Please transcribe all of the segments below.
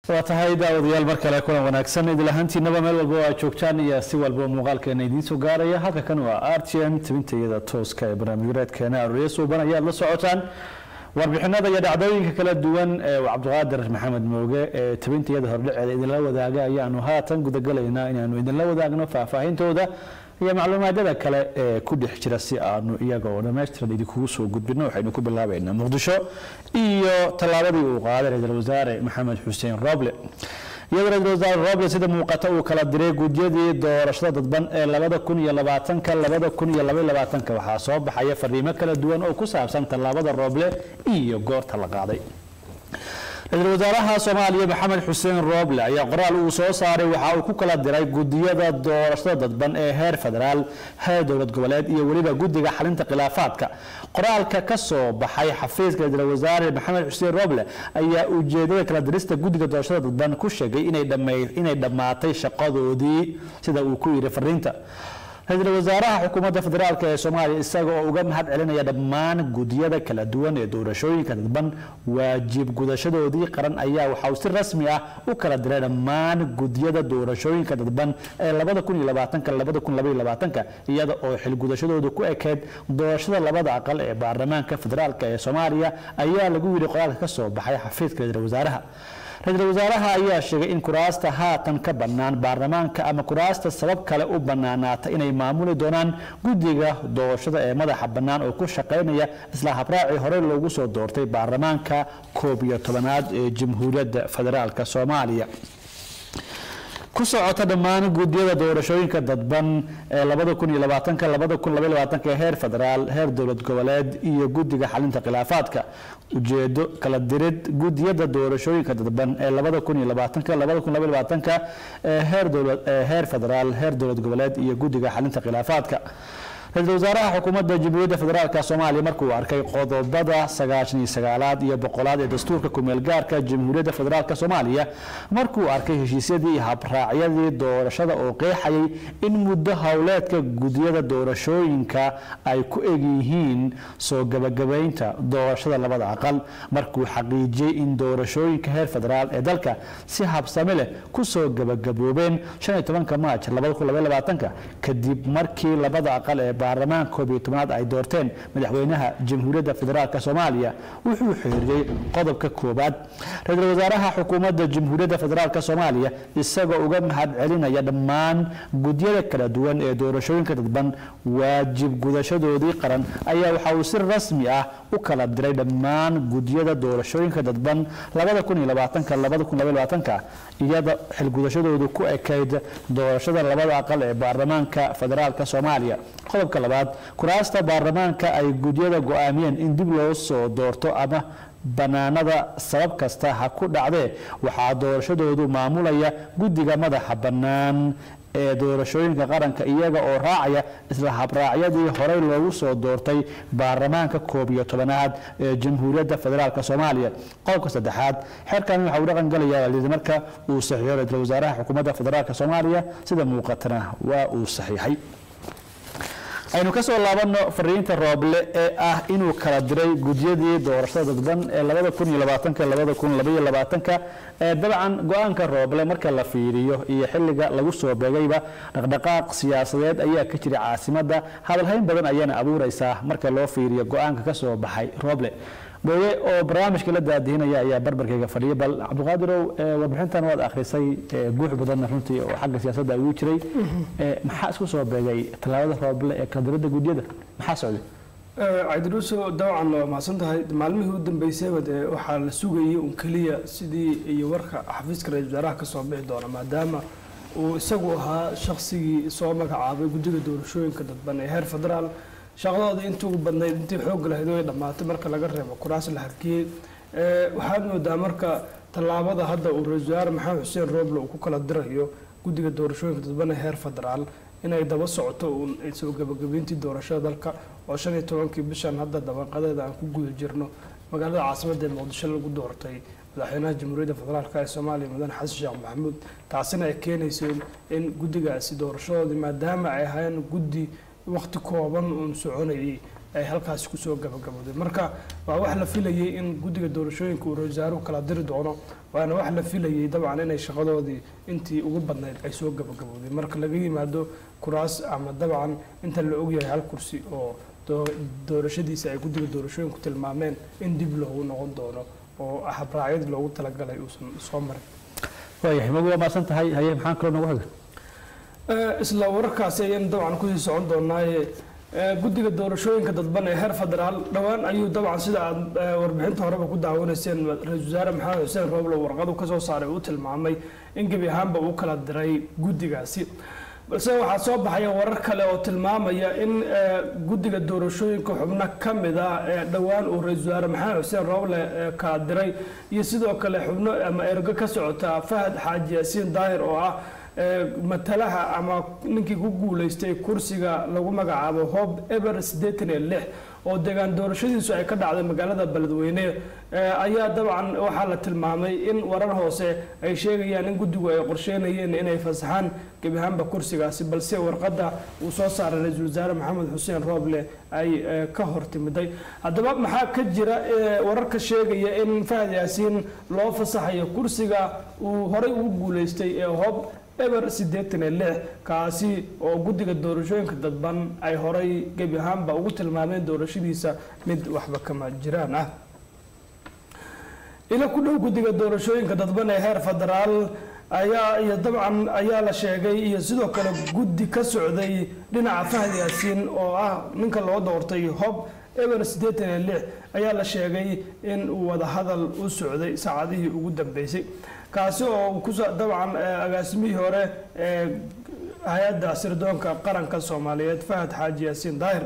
waa tahay daawadayaal mar kale kulan wanaagsan idil ahaantiinaba meel walba oo aad joogtaan iyo si walba muuqaalkeena idiin soo gaaraya halka kan waa r t n tabintayada tooska ee barnaamijyareedkeena aroorya suuban ayaad la socotaan warbixinada iyo dhacdooyinka kala duwan ee cabdiqaadir maxamed mooge ee tabintayada hordhaceeda idinla wadaaga ayaanu haatan gudagalaynaa inaanu idinla wadaagno faahfaahintooda iyo macluumaadyada kale ee ku dhex jira si aanu iyaga oo dhammaystiran idinkugu soo gudbino waxaynu ku bilaabaynaa muqdisho iyo tallaabadii uu qaaday ra-iisul wasaare maxamed xuseen roble iyadoo ra-iisul wasaare roble sida muuqata uu kala diray gudyadii doorashada dadban ee labada kun iyo labaatanka labada kun iyo labaiyo labaatanka waxaa soo baxaya fariimo kala duwan oo ku saabsan tallaabada roble iyo goorta la qaaday ra-iisul wasaaraha soomaaliya maxamed xuseen rooble ayaa qoraal uu soo saaray waxa uu ku kala diray gudiyada doorashada dadban ee heer federaal heer dowlad goboleed iyo weliba guddiga xalinta khilaafaadka qoraalka ka soo baxay xafiiska ra-iisul wasaare maxamed xuseen rooble ayaa ujeedada kala dirista guddiga doorashada dadban ku sheegay inay dhammaatay shaqadoodii sida uu ku yidhi fariinta ra-iisul wasaaraha xukuumadda federaalk ee soomaaliya isaga oo uga mahad celinaya dhammaan gudiyada kala duwan ee doorashooyinka dadban waajib gudashadoodii qaran ayaa waxa uu si rasmi ah u kala diray dhammaan gudiyada doorashooyinka dadban ee iyada oo xilgudashadoodu ku ekeyd doorashada labada aqal ee baarlamaanka federaalk ee soomaaliya ayaa lagu yidhi qoraalka ka soo baxay xafiiska ra-iisul wasaaraha ra-iisul wasaaraha ayaa sheegay in kuraasta haatan ka bannaan baarlamaanka ama kuraasta sabab kale u bannaanaata inay maamuli doonaan guddiga doorashada ee madaxa bannaan oo ku shaqaynaya isla habraacii hore loogu soo doortay baarlamaanka koob iyo tobanaad ee jamhuuriyadda federaalk soomaaliya ku socota dhammaan guddiyada doorashooyinka dadban ee ee heer federaal heer dowlad goboleed iyo guddiga xalinta khilaafaadka ujeedo kala dirid gudiyada doorashooyinka dadban ee ee heer federaal heer dowlad goboleed iyo guddiga xalinta khilaafaadka ra-iisul wasaaraha xukuumadda jamhuuriyadda federaalk soomaaliya markuu arkay qodobada sagaashan iyo sagaalaad iyo boqolaad ee dastuurka kumeel gaarka jamhuuriyadda federaalk soomaaliya markuu arkay heshiisyadii iyo habraacyadii doorashada oo qeexayay in muddo howleedka gudiyada doorashooyinka ay ku egyihiin soo gabagabaynta doorashada labada aqal markuu xaqiijiyey in doorashooyinka heer federaal ee dalka si habsame leh kusoo gabagaboobeen maaj kadib markii labada aqal ee baarlamaanka koob iyo tobnaad ay doorteen madaxweynaha jamhuuriyadda federaalk soomaaliya wuxuu xiriiriyey qodobka koobaad ra-iisul wasaaraha xukuumadda jamhuuriyadda federaalk soomaaliya isagoo uga mahad celinaya dhammaan gudyada kala duwan ee doorashooyinka dadban waajib gudashadoodii qaran ayaa waxa uu si rasmi ah u kala diray dhammaan gudyada doorashooyinka dadban iyada xilgudashadoodu ku ekayd doorashada labada aqal ee baarlamaanka federaalk soomaaliya qodobka labaad kuraasta baarlamaanka ay gudyada go-aamiyeen in dib loo soo doorto ama bannaanada sabab kasta ha ku dhacdee waxaa doorashadoodu maamulaya guddiga madaxa bannaan ee doorashooyinka qaranka iyaga oo raacaya isla habraacyadii horey loogu soo doortay baarlamaanka koob iyo tobanaad ee jamhuuriyadda federaalk soomaaliya qodobka saddexaad xeerkan waxa uu dhaqan galayaa marka uu saxiixo ra-iisul wasaaraha xukuumadda federaalk soomaaliya sida muuqatana waa uu saxiixay aynu ka soo laabanno fariinta rooble ee ah inuu kala diray gudyadii doorashada dadban ee ee dabcan go-aanka rooble marka la fiiriyo iyo xilliga lagu soo beegayba dhaqdhaqaaq siyaasadeed ayaa ka jira caasimadda hadalhayn badan ayaana abuuraysaa marka loo fiiriyo go-aanka ka soo baxay rooble mooye oo barnaamijka la daadihinaya ayaa barbarkayga fadhiya bal cabdiqaadirow warbixintan waad akhrisay guux badanna runtii oo xagga siyaasadda ugu jiray maxaa isku soo beegay tallaabada rooble ee kaldiradda gudyada maxaa socday cabdiruuso dabcan waa mahadsan tahay maalmihii u dambeysayba dee waxaa la sugayay un keliya sidii iyo warka xafiiska ra-isul wasaaraha ka soo bixi doona maadaama uu isagu ahaa shaqsigii soo magacaabay guddiga doorashooyinka dadban ee heer federaal shaqadooda intii ugu badnayd intii xoog lahayd way dhammaatay marka laga reebo kuraas la harkiyey waxaad moodaa marka tallaabada hadda uu ra-isul wasaare maxamed xuseen rooble uu ku kala dirayo guddiga doorashooyinka dadban ee heer federaal inay daba socoto uun soo gabagabeyntii doorashada dalka oo shan iyo tobankii bishan hadda dabaqadeeda aan ku guda jirno magaalada caasimadda ee muqdisho lagu doortay madaxweynaha jamhuuriyadda federaalk ee soomaaliya mudane xasan sheekh maxamuud taasina ay keenayso in guddigaasi doorashadoodii maadaama ay ahaayeen guddi waqti kooban uun soconayay ay halkaasi kusoo gabagabowday marka waa wax la filayay in guddiga doorashooyinka uu ra-iisul wasaaruhu kala diri doono waana wax la filayay dabcan inay shaqadoodii intii ugu badnayd ay soo gabagabowday marka laga yimaado kuraas ama dabcan inta la ogyahay hal kursi oo doo- doorashadiisa ay guddiga doorashooyinku tilmaameen in dib loogu noqon doono oo habraacyadii loogu talagalay uusan soo marin waayahay magu waa maasan tahay haye maxaan kaloo nagu xiga Eh, isla wararkaasi ayaynu dabcan kusii socon doonaaye eh, guddiga doorashooyinka dadban ee heer federaal dhowaan ayuu dabcan sida aad eh, warbixinta horeba ku daawanayseen ra-iisul wasaare maxamed xuseen rooblo warqadu kasoo saaray uu tilmaamay in gebi ahaanba uu kala diray guddigaasi balse waxaa soo baxaya warar kale oo tilmaamaya in eh, guddiga doorashooyinka xubno ka mid ah ee dhowaan uu ra-iisul wasaare maxamed xuseen rooble eh, kala diray iyo sidoo kale xubno ama ergo ka socota fahad xaaji yaasiin daahir oo ah ee, matalaha ama ninkii ku guuleystay kursiga lagu magacaabo hob eber siddeetan iyo lix oo deegaan doorashadiisu ay ka dhacday magaalada beledweyne ee, ayaa dabcan waxaa la tilmaamay in warar hoose ay sheegayaan in guddigu ay qorsheynayeen inay fasaxaan gebi ahaanba kursigaasi balse warqadda uu soo saaray ra-iisul wasaare maxamed xuseen rooble ay ee, ka hortimiday haddaba maxaa ka jira ee, wararka sheegaya in fahad yaasiin loo fasaxayo kursiga uu horey ugu guuleystay ee hob eber siddeetan iyo lix kaasi oo guddiga doorashooyinka dadban ay horay gebi ahaanba ugu tilmaameen doorashadiisa mid waxba kama jiraan ah ila ku dhow guddiga doorashooyinka dadban ee heer federaal ayaa iyo dabcan ayaa la sheegay iyo sidoo kale guddi ka socday dhinaca fahad yaasiin oo ah ninka loo doortay hob eber siddeetan iyo lix ayaa la sheegay in uu wadahadal u socday saacadihii ugu dambeysay kaasi oo kuso dabcan eh, agaasimihii hore ee hay-adda sirdoonka qaranka soomaaliyeed fahad xaaji yaasiin daahir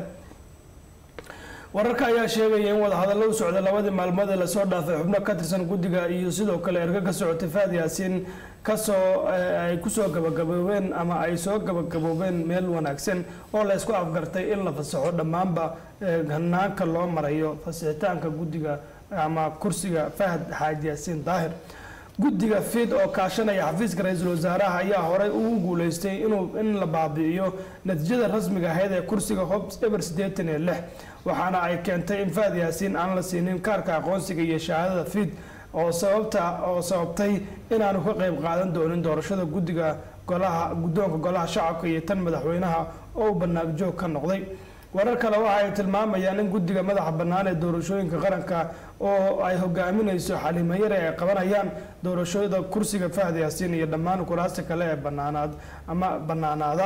wararka ayaa sheegaya in wadahadallo u socday labadii maalmood ee lasoo dhaafay xubno ka tirsan guddiga iyo sidoo kale ergo ka socotay fahad yaasiin kasoo eh, ay kusoo gabagaboobeen ama ay soo gabagaboobeen meel wanaagsan oo la isku afgartay in la fasaxo dhammaanba eh, hanaanka loo marayo fasixitaanka guddiga ama kursiga fahad xaaji yaasiin daahir guddiga fid oo kaashanaya xafiiska ra-iisul wasaaraha ayaa horey ugu guuleystay inuu in la baabi'iyo natiijada rasmiga ahayd ee kursiga hobs eber siddeetan iyo lix waxaana ay keentay in fahad yaasiin aan la siinin kaarka aqoonsiga iyo shahaadada fid oo sababta oo sababtay inaanu ka qayb qaadan doonin doorashada guddiga golaha guddoonka golaha shacabka iyo tan madaxweynaha oo uu banaag joog ka noqday warar kale waxa ay tilmaamayaan in guddiga madaxa bannaan ee doorashooyinka qaranka oo ay hogaaminayso xaliimo yare ay qabanayaan doorashada kursiga fahad yaasiin iyo dhammaan kuraasta kale ee banaanaad ama bannaanaada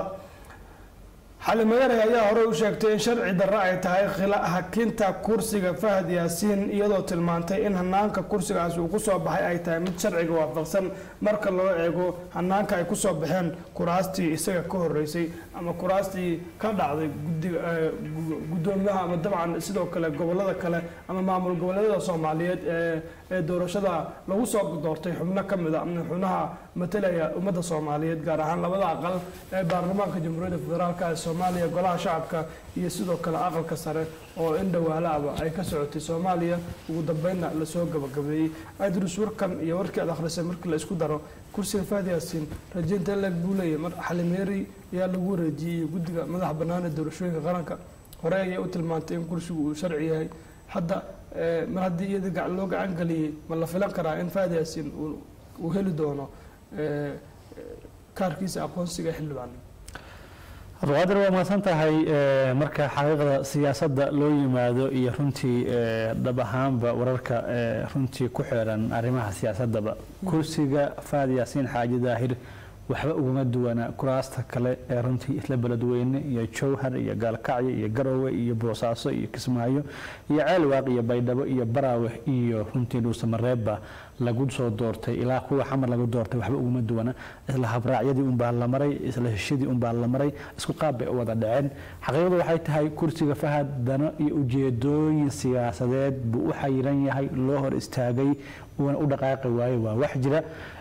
xalimo yare ayaa horey u sheegtay in sharci darro ay tahay khila- hakinta kursiga fahad yaasiin iyadoo tilmaantay in hanaanka kursigaas uu kusoo baxay ay tahay mid sharciga waafaqsan marka loo eego hanaanka ay kusoo baxeen kuraastii isaga ka horeysay ama kuraastii ka dhacday gudiga eh, gu- guddoomiyaha ama dabcan sidoo kale gobolada kale ama maamul goboleedyada soomaaliyeed ee ee doorashada lagu soo doortay xubno ka mid a ama xubnaha matalaya ummadda soomaaliyeed gaar ahaan labada aqal ee baarlamaanka jamhuuriyadda federaalk ee soomaaliya golaha shacabka iyo sidoo kale aqalka sare oo in dhawaalaaba ay ka socotay soomaaliya ugu dambeynna lasoo gabagabeeyey adrus warkan iyo warkii aad akhrisay markii la isku daro kursiga fahad yaasiin rajaynta leeg buu leeyahay mar xalimeeri ayaa lagu wareejiyey guddiga madaxa bannaan ee doorashooyinka qaranka hore ayay u tilmaantay in kursigu uu sharci yahay hadda eh, mar haddii iyada gac- loo gacan geliyey ma la filan karaa in fahad yaasiin uu- uu heli doono eh, eh, kaarkiisa aqoonsiga xildhibaan abduqaadir waa mahadsan tahay eh, marka xaqiiqda siyaasadda loo yimaado iyo runtii eh, dhab ahaanba wararka eh, runtii ku xeeran arrimaha siyaasadaba kursiga faad yaasiin xaaji daahir waxba ugama duwana kuraasta kale ee runtii isla beledweyne iyo jowhar iyo gaalkacyo iyo garowe iyo boosaaso iyo kismaayo iyo ceelwaaq iyo baydhabo iyo baraawe iyo runtii dhuusamareebba lagu soo doortay ilaa kuwa xamar lagu doortay waxba ugama duwana isla habraacyadii unbaa la maray isla heshadii unbaa la maray isku qaab bay u wada dhaceen xaqiiqadu waxay tahay kursiga fahad dano iyo ujeedooyin siyaasadeed buu u xayiran yahay loo hor istaagay uuna u dhaqaaqi waayo waa wax jira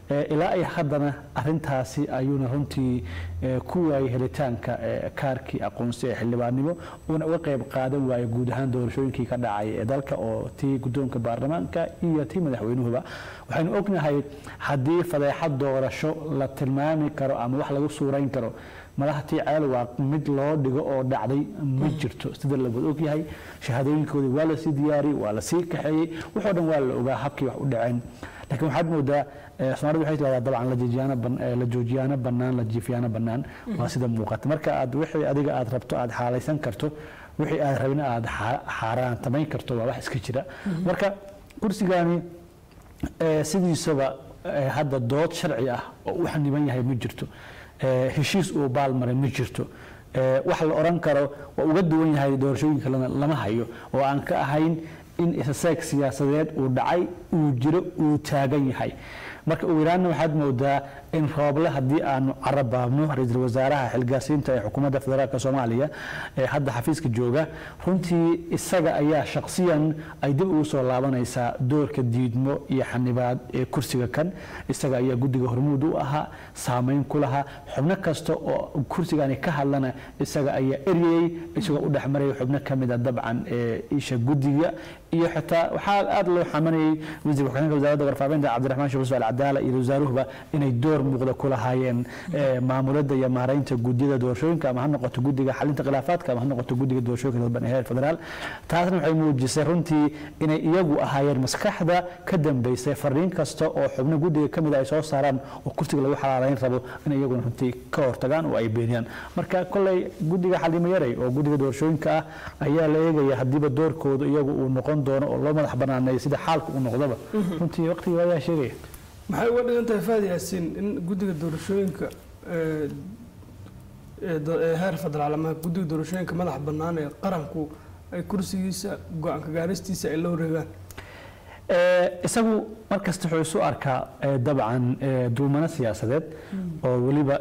ilaa ay haddana arintaasi ayuuna runtii ku waayay helitaanka kaarkii aqoonsi ee xildhibaannimo uuna uga qayb qaadan waayay guud ahaan doorashooyinkii ka dhacay ee dalka oo tii guddoonka baarlamaanka iyo tii madaxweynuhuba waxaynu ognahay haddii fadeexad doorasho la tilmaami karo ama wax lagu suurayn karo madaxtii ceel waa mid loo dhigo oo dhacday ma jirto sida lawada ogyahay shahaadooyinkoodii waa lasii diyaariyey waa lasii kaxeeyey waxoo dhan waa la ogaa habkii wax u dhaceen laakiin waxaad moodaa soomaalida waxay tirahdaa dabcan la joojiyaano bannaan la jiifiyaano bannaan waa sida muuqata marka aad wixii adiga aad rabto aad xaalaysan karto wixii aad rabin aad xaaraantamayn karto waa wax iska jira marka kursigani sidiisaba hadda dood sharci ah oo u xaniban yahay ma jirto heshiis uu baalmaray ma jirto wax la odhan karo waa uga duwan yahay doorashooyinka lama hayo oo aan ka ahayn in isaseeg siyaasadeed uu dhacay uu jiro uu taagan yahay marka ugu yaraanna waxaad moodaa in rooble haddii aanu carabaabno ra-iisul wasaaraha xilgaasiinta ee xukuumadda federaalk soomaaliya ee hadda xafiiska jooga runtii isaga ayaa shakhsiyan ay dib ugu soo laabanaysaa doorka diidmo iyo xanibaad ee kursiga kan isaga ayaa guddiga hormuud u ahaa saameyn ku lahaa xubno kasta oo kursigani ka hadlana isaga ayaa eryayey isagoo u dhexmaraya xubno ka mida dabcan ee isha guddiga iyo xitaa waxaa aada loo xamanayay wasiir ku-xigeenka wasaaradda warfaafinta cabdiraxmaan sheekh yusuf alcadaala iyo wasaaruhuba inay door muuqda ku lahaayeen maamulada iyo maaraynta guddiyada doorashooyinka ama ha noqoto guddiga xalinta khilaafaadka ama ha noqoto guddiga doorashooyinka dalban ee heer federaal taasna waxay muujisay runtii inay iyagu ahaayeen maskaxda ka dambeysay fariin kasta oo xubno guddiga ka mida ay soo saaraan oo kursiga lagu xalaalayn rabo inay iyaguna runtii ka hortagaan oo ay beeniyaan marka kolley guddiga xalimo yaray oo guddiga doorashooyinka ah ayaa la eegaya haddiiba doorkooda iyagu uu noqon doono oo loo madax banaaneeyo sida xaalka uu noqdaba runtii waqtiga ayaa sheegaya maxay uga dhigan tahay faadi yaasiin in guddiga doorashooyinka heer federaal ama guddiga doorashooyinka madaxa bannaan ee qaranku ay kursigiisa go-aanka gaaristiisa ay la wareegaan isagu markasta wuxuu isu arkaa dabcan duumano siyaasadeed oo weliba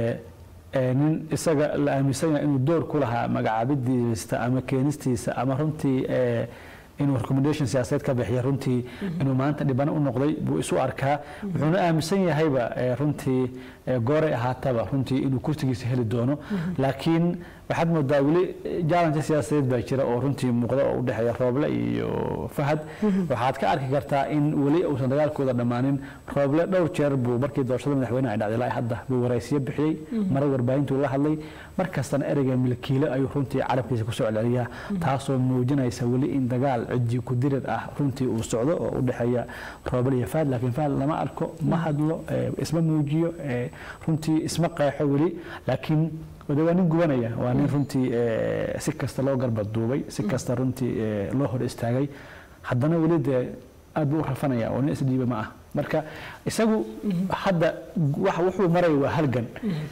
nin isaga la aaminsan yahay inuu door ku lahaa magacaabidiisa ama keenistiisa ama runtii inuu recommendation siyaasadeed ka bixiya runtii inuu maanta dhibano u noqday buu isu arkaa wuxuuna aaminsan yahayba runtii gooray ahaataba runtii inuu kursigiisa heli doono laakiin waxaad moodaa weli jaalanka siyaasadeed baa jira oo runtii muuqda oo u dhexeeya rooble iyo fahad waxaad ka arki kartaa in weli uusan dagaalkooda dhammaanin rooble dhowr jeer buu markii doorashada madaxweyne ay dhacday ilaa hadda buu waraysiyo bixiyey mara warbaahintuu la hadlay markastana ereyga milkiile ayuu runtii carabkiisa ku soo celceliyaa taasoo muujinaysa weli in dagaal cidii ku dirir ah runtii uu socdo oo u dhexeeya rooble iyo fahad laakiin fahad lama arko ma hadlo isma muujiyo runtii isma qeexo weli laakiin wade waa nin gubanaya waa nin runtii si kasta loo garbaduubay si kasta runtii loo hor istaagay haddana weli dee aad buu u rafanaya oo nin isdhiiba ma ah marka isagu hadda wuxuu maraya waa halgan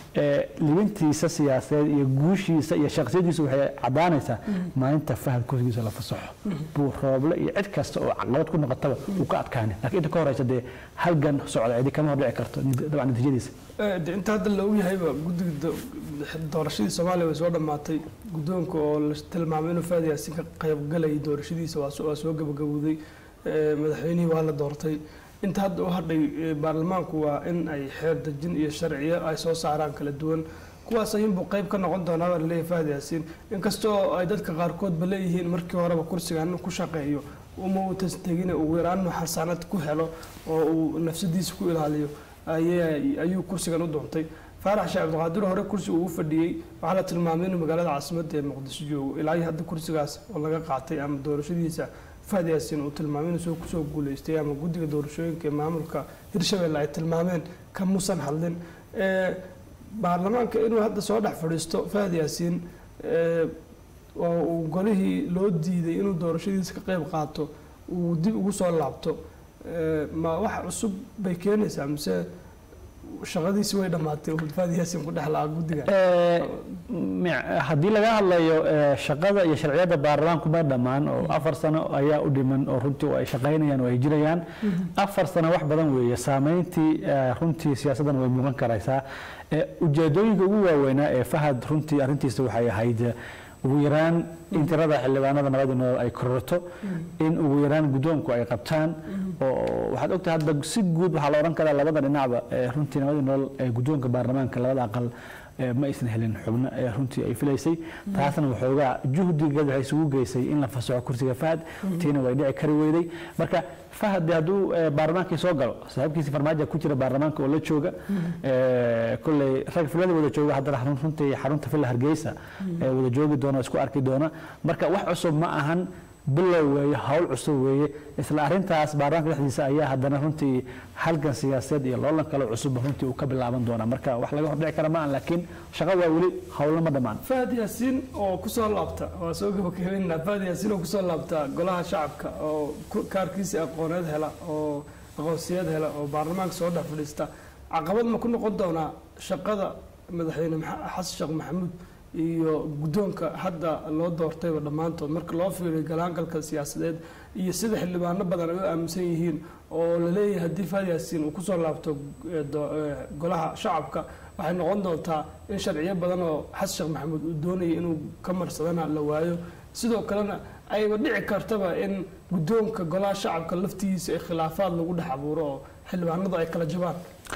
libintiisa siyaasadeed iyo guushiisa iyo shaksiyadiisa waxay caddaanaysaa maalinta fahad kursigiisa la fasaxo buu rooble iyo cid kasta oo caqabad ku noqotaba uu ka adkaani laakiin inta ka horeysa dee halgan socda cidi kama hordhici karto dabcan natiijadiisa de inta hadda la ogyahayba guddiga doorashadii soomaaliya way soo dhammaatay guddoonka oo la tilmaamay inuu faad yaasin ka qaybgalayay doorashadiisa waa soo gabagabowday madaxweynihii waa la doortay inta hadda u hadhay baarlamaanku waa in ay xeer dejin iyo sharciyo ay soo saaraan kala duwan kuwaas ayuunbuu qayb ka noqon doonaa baa laleeyahay faad yaasiin inkastoo ay dadka qaarkoodba leeyihiin markii horeba kursigan ku shaqeeyo uma uu tastegine ugu yaraan inuu xasaanad ku helo oo uu nafsadiisa ku ilaaliyo ayuu kursigan u doontay faarax sheekh cabdiqaadir hore kursi uu u fadhiyey waxaa la tilmaamay inuu magaalada caasimadda ee muqdisho joogo ilaa iyo hadda kursigaas oo laga qaatay ama doorashadiisa fahad yaasiin uu tilmaamay inuu kusoo guuleystay ama guddiga doorashooyinka ee maamulka hirshabelle ay tilmaameen kamuusan hadlin baarlamaanka inuu hadda soo dhex fadhiisto fahad yaasiin oo uu golihii loo diiday inuu doorashadiisa ka qayb qaato uu dib ugu soo laabto ma wax cusub bay keenaysaa mise shaqadiisi way dhammaatay fahad yaasiin ku dhex lahaa guddiga haddii laga hadlayo shaqada iyo sharciyada baarlamaanku ma dhammaan oo afar sano ayaa u dhiman oo runtii ay shaqaynayaan oo ay jirayaan afar sano wax badan weeye saameyntii runtii siyaasaddan way muuqan karaysaa ujeedooyinka ugu waaweynaa ee fahad runtii arrintiisa waxay ahayd ugu yaraan in tirada xildhibaanada nabadii nolol ay kororto in ugu yaraan guddoonku ay qabtaan oo waxaad ogtahay hadda si guud waxaa la odhan karaa labada dhinacba ee runtii nabadii nolol ee guddoonka baarlamaanka labada aqal ee ma aysan helin xubno ee runtii ay filaysay taasna waxoogaa juhdigeed waxay isugu geysay in la fasaxo kursiga fahad tiina way dhici kari weyday marka fahad dee hadduu ee, baarlamaankii soo galo saaxiibkiisi farmaajo ku jira baarlamaanka oo la jooga ee, kolley rag filada wada jooga haddana xarun- runtii xarunta villa hargeysa ee wada joogi doona isku arki doona marka wax cusub ma ahan bilow weeye hawl cusub weeye isla arintaas baarlamaanka dhexdiisa ayaa haddana runtii halgan siyaasadeed iyo loolan kale cusub runtii uu ka bilaaban doona marka wax laga hordhici kara ma ahan laakiin shaqo waa weli howlna ma dhammaan fahad yaasiin oo kusoo laabta waa soo gabagabeynaa fahad yaasiin oo kusoo laabta golaha shacabka oo ku- kaarkiisii aqooneed hela oo aqoonsiyeed hela oo baarlamaanka soo dhex fadhiista caqabad ma ku noqon doonaa shaqada madaxweyne Maxa- xasan sheekh maxamuud iyo guddoonka hadda loo doortayba dhammaantood marka loo fiiriyo galaangalka siyaasadeed iyo sida xildhibaano badan ay u aaminsan yihiin oo la leeyahay haddii fahad yaasiin uu kusoo laabto eh, do- eh, golaha shacabka waxay noqon doontaa in sharciyo badan oo xasan sheekh maxamuud uu doonayay inuu ka marsadana la waayo sidoo kalena ayba dhici kartaba in guddoonka golaha shacabka laftigiisa ee khilaafaad lagu dhex abuuro oo xildhibaanadu ay kala jabaan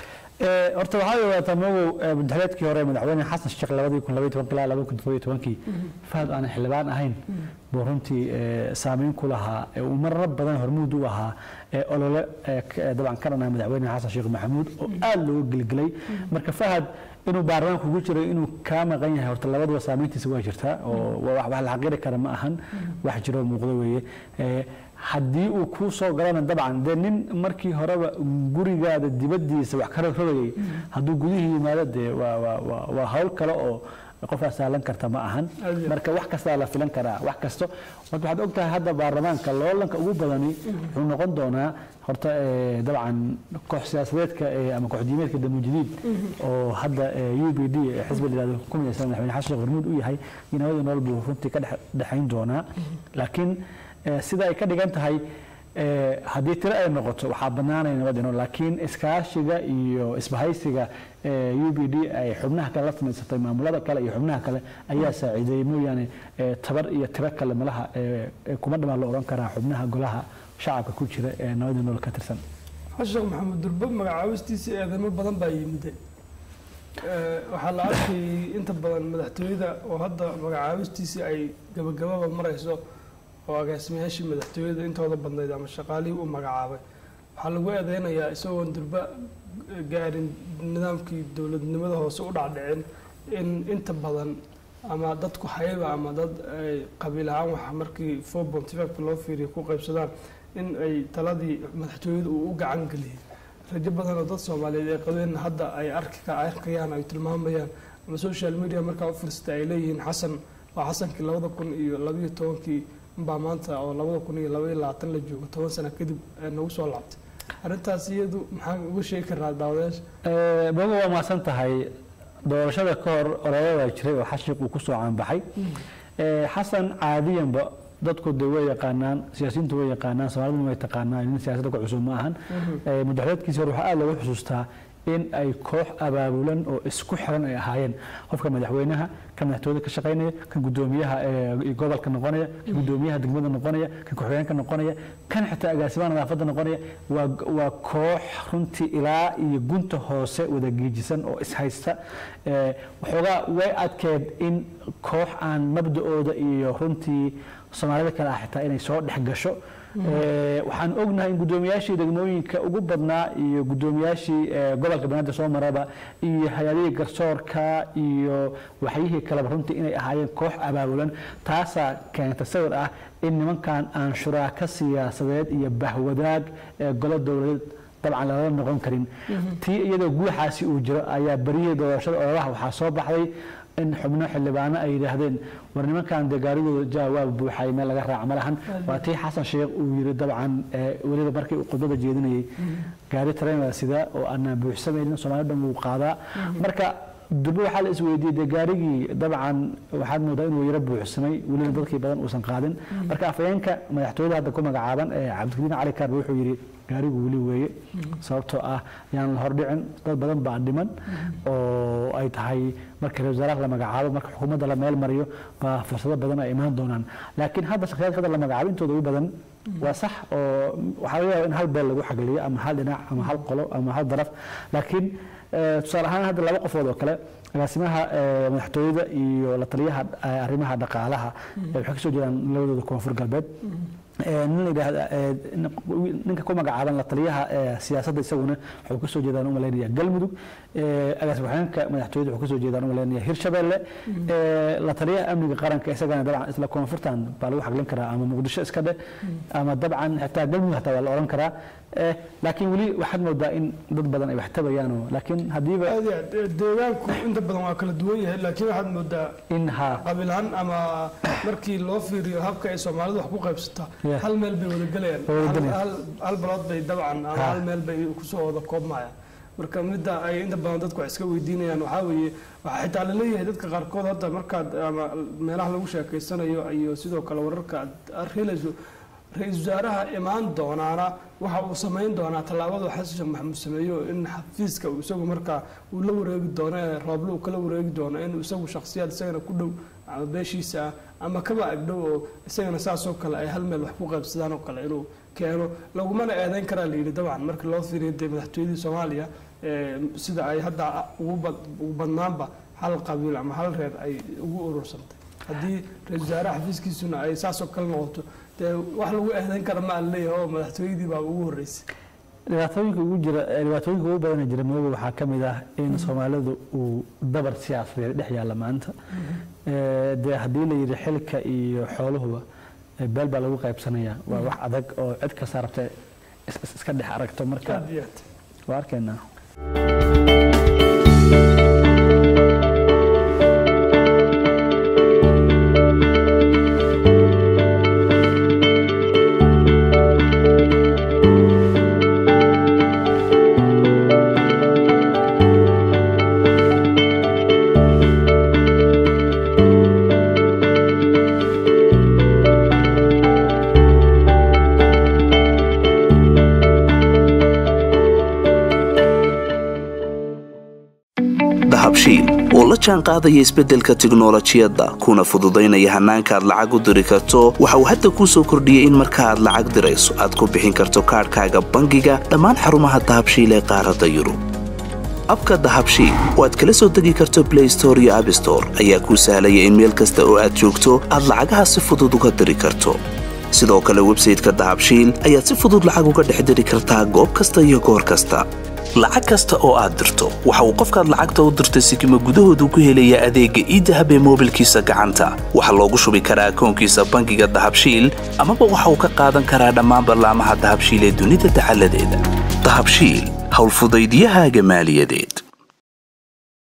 Ee, horta waxaa ogaataa mogow ee, madaxweynekii hore madaxweyne xasan sheekh labadii kun labaiyi tobanki ilaa labada kun toddobiyo tobankii fahad aanan xildhibaan ahayn buu runtii ee, saameyn ku lahaa ee uu marar badan hormuud u ahaa ee olole ee k- ee dabcan ka dhanaa madaxweyne xasan sheekh maxamuud oo aad looga gelgelay marka fahad inuu baarlamaanka ugu jiro inuu kaa maqan yahay horta labaduba saameyntiisa waa jirtaa oo waa wax wax la xaqiiri kara ma ahan wax jiroo muuqdo weeye Ee, haddii uu kuu soo galana dabcan dee nin markii horeba gurigaada dibadiisa wax ka rogrogayay hadduu gudihii yimaado dee waa waa waa waa hawl kale oo qofaa saalan karta ma ahan Aad iyo marka wax kastaa la filan karaa wax kasto horta waxaad ogtahay hadda baarlamaanka loolanka ugu badani wuxuu noqon doonaa horta ee, dabcan koox siyaasadeedka ee, ama koox diimeedka damuujidiid oo hadda u b d xisbi la yihahdo ku midaysan madaxweyne xasan sheekh hormuud u yahay iyo nabadii nolol buu runtii ka dhex- dhexayn doonaa laakiin ee, sida ay ka dhigan tahay ee, haddii tiro ay noqoto waxaa bannaanaya nabadii nolol laakiin iskaashiga iyo isbahaysiga u b d ay xubnaha kale la samaysatay maamulada kale iyo xubnaha kale ayaa saaciideeyey mooyaane ee, tabar iyo tiro kale malaha ee, ee, kuma dhamaan la odhan karaa xubnaha golaha shacabka ku jira ee nabadii nolol ka tirsan xasan sheekh maxamuud durbo magacaabistiisa eedamo badan baa yimide Eh, waxaa la arkayay inta badan madaxtooyada oo hadda magacaabistiisii ay gabagababa marayso oo agaasimayaashii madaxtooyada intooda badnayd ama shaqaalihii u magacaabay waxaa lagu eedeynayaa isagoon durba gaarin nidaamkii dowladnimada hoose u dhacdhicin in inta badan ama dadku hayba ama dad ay qabiil ahaan waxa markii four ponty five loo fiiriyo ku qaybsadaan in ay taladii madaxtooyada uu u gacan geliyey rajo badan oo dad soomaaliyeed ay qabeen hadda ay arki ka arkayaan ay tilmaamayaan ama social media markaa u firsatay ay leeyihiin xasan waa xasankii labada kun iyo labayo tobankii baa maanta oo labada kun iyo labaiyo labaatan la joogo toban sano kadib ee nagu soo laabtay arrintaas iyadu maxaan uga sheegi karnaa daawadayaasha bogo waa mahadsan tahay doorashada ka hor olole waa jiray oo xashiq uu kusoo caanbaxay Ee, xasan caadiyanba dadku de way yaqaanaan siyaasiyiintu way yaqaanaan soomaaliduna way taqaanaan nin siyaasadda ku cusub ma ahan Ee, madaxweynkiisa hore waxaa aad looga xusuustaa in ay koox abaabulan oo isku xiran ay ahaayeen qofka madaxweynaha kan madaxtooyada ka shaqaynaya kan gudoomiyaha ee gobolka noqonaya kan gudoomiyaha degmada noqonaya kan ku-xigeenka noqonaya kan xitaa agaasimaha nadaafadda noqonaya waa waa koox runtii ilaa iyo gunta hoose wada geejisan oo ishaysta Ee, waxoogaa way adkeed in koox aan mabda-ooda iyo runtii soomaalida kale ah xitaa inay soo dhex gasho Ee, waxaan ognahay in gudoomiyaashii degmooyinka ugu badnaa iyo gudoomiyaashii ee, gobolka banaadir soo maraba iyo hay-adihii garsoorka iyo waxyihii kaleba runtii inay ahaayeen koox abaabulan taasaa keenta sawir ah in nimankan aan shuraaka siyaasadeed iyo bahwadaag ee golo dowladeed dabcan lala noqon karin tii iyadoo guuxaasi uu jiro ayaa berihii doorashada ololaha waxaa soo baxday in xubno xildhibaano ay yidhaahdeen war nimankan dee gaarigooda jaa waa buuxay meel laga raaca ma lahan waa tii xasan sheekh uu yiri dabcan ee, weliba markii uu khudbada jeedinayay gaari tareenada sida oo aanaan buuxsamaynin soomaali dhan wuu qaadaa marka durbe waxaa la isweydiiyey dee gaarigii dabcan waxaad moodaa inuu yaro buuxsamay welina dadkii badan uusan qaadin marka afhayeenka madaxtooyada hadda ku magacaaban ee cabdikariin cali kaarbe wuxuu yidhi gaarigu weli weeye sababtoo ah yaan la hordhicin dad badan baa dhiman oo ay tahay marka ra-isul wasaaraha la magacaabo marka xukuumadda la meel mariyo baa fursado badan ay imaan doonaan laakiin hadda shakhsiyaadka hadda la magacaabo intooda ugu badan waa sax oo waxaa laga yaaba in hal beel lagu xagliyo ama hal dhinac ama hal qolo ama hal daraf laakiin tusaale ahaan hadda laba qofood oo kale agaasimaha madaxtooyada iyo la taliyaha arrimaha dhaqaalaha waxay kasoo jeedaan labadooda koonfur galbeed nin la yidhaahda ninka ku magacaaban la taliyaha siyaasadda isaguna wuxuu kasoo jeedaan umalaynaya galmudug agaasima waxaanka madaxtooyada wuxuu kasoo jeedaan umalaynaya hirshabeelle la taliyaha amniga qaranka isagana dabcan isla koonfurtan baa lagu xaglin karaa ama muqdisho iska dheh ama dabcan xitaa galmudug hataa waa la oran karaa laakiin weli waxaad moodaa in dad badan ay wax tabayaan laakiin hadiiba deegaanku inta badan waa kala duwan yahay laakiin waxaad moodaa in ha qabiilhaan ama markii loo fiiriyo habka ay soomaalidu wax ku qaybsataa hal meel bay wada gelayaan hal balood bay dabcan ama hal meel bay kusoo wada koobmayaan marka midda ay inta badan dadku wax iska weydiinayaan waxaa weeye waxaa xitaa laleeyahay dadka qaarkood hadda markaad ama meelaha lagu sheekeysanayo iyo sidoo kale wararka aad helayso ra-iisul wasaaraha imaan doonaana waxa uu samayn doonaa tallaabadu xasan sheekh maxamuud sameeyo in xafiiska uu isagu markaa uu la wareegi doono ee rooble uu kala wareegi doono in isagu shakhsiyaad isagana ku dhow ama beeshiisa ah ama kaba agdhow oo isagana saasoo kale ay hal meel wax ku qaybsadaan oo kale inuu keeno lagumana eedeyn karaa la yidhi dabcan markii loo fiiriyo dee madaxtooyadii soomaaliya sida ay hadda ugu badnaanba hal qabiil ama hal reer ay ugu urursantay haddii ra-isul wasaaraha xafiiskiisuna ay saasoo kale noqoto dee wax lagu eedeyn kara ma aan leeyahay oo madaxtooyadii baa ugu horreysay dhibaatooyinka ugu jira dhibaatooyinka ugu badana jira madoobe waxaa ka mid ah in soomaalidu uu dabar siyaasadeed dhex yaalla maanta dee haddii la yidhi xilka iyo xooluhuba beel baa lagu qaybsanaya waa wax adag oo cid kasta rabta iska dhex aragto marka waa arkaynaa dahabshiil oo la jaan qaadaya isbeddelka tiknolojiyadda kuna fududaynaya hannaanka aad lacag u diri karto waxa uu hadda kuu soo kordhiyey in marka aad lacag dirayso aad ku bixin karto kaadhkaaga bangiga dhammaan xarumaha dahabshiil ee qaaradda yurub abka dahabshiil oo aad kala soo degi karto blay store iyo abstore ayaa kuu sahlaya in meel kasta oo aad joogto aad lacagaha si fudud uga diri karto sidoo kale websayteka dahabshiil ayaad si fudud lacag uga dhex diri kartaa goob kasta iyo goor kasta lacag kasta oo aad dirto waxa uu qofkaad lacagta u dirtay sikima gudahoodu ku helayaa adeegga iidahab ee moobilkiisa gacanta waxaa loogu shubi karaa akoonkiisa bangiga dahabshiil amaba waxa uu ka qaadan karaa dhammaan ballaamaha dahabshiil ee dunida dacaladeeda dahabshiil howlfudaydyahaaga maaliyadeed